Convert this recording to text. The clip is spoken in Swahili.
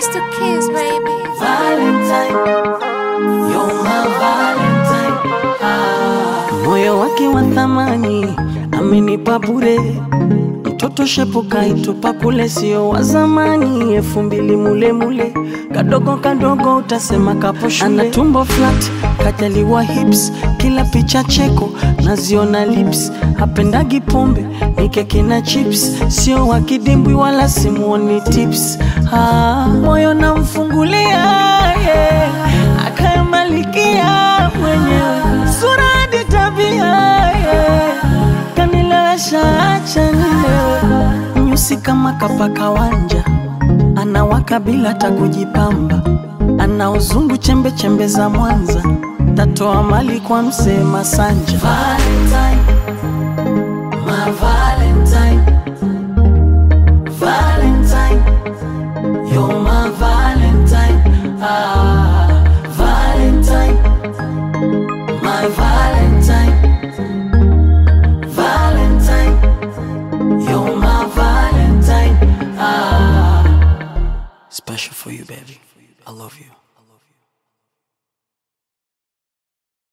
It's the kids, baby. Valentine, you're my Valentine. Ah. Moyo wake wa thamani amenipa bure, mtoto shepu kaitupa kule, sio wa zamani, elfu mbili mule mule, kadogo kadogo utasema kapo shule. Ana tumbo flat, kajaliwa hips, kila picha cheko naziona lips, hapendagi pombe ni keki na chips, sio wa kidimbwi wala simuoni tips. Ah, moyo namfungulia yeah. akayamalikia mwenyewe sura hadi tabia yeah. kanilewesha acha nilewe nyusi kama kapaka wanja anawaka bila hata kujipamba ana uzungu chembe chembe za Mwanza tatoa mali kwa msee Masanja Valentine, my Valentine, Valentine, you're my Valentine, ah, Valentine, my Valentine, Valentine, you're my Valentine, ah. Special for you, baby. I love you.